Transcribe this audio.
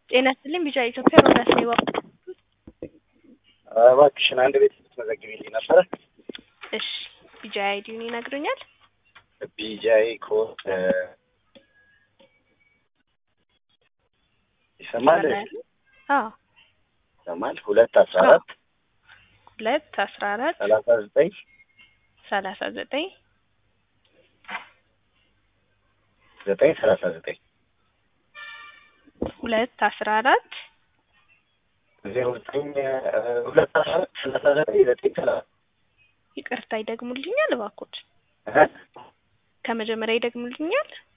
ጤና ይስጥልኝ ቢጫ ኢትዮጵያ ሮዳስ ነው የባቡር እባክሽን አንድ ቤት ልትመዘግቢልኝ ነበረ? እሺ ቢጃ አይዲውን ይነግሩኛል? ቢጃይ ኮድ ይሰማል? አዎ ይሰማል። ሁለት አስራ አራት ሁለት አስራ አራት ሰላሳ ዘጠኝ ሰላሳ ዘጠኝ ዘጠኝ ሰላሳ ዘጠኝ ሁለት አስራ አራት ዜሮ ዘጠኝ ሁለት አስራ አራት ሰላሳ ዘጠኝ ዘጠኝ ሰላሳ ይቅርታ ይደግሙልኛል እባክዎት? ከመጀመሪያ ይደግሙልኛል?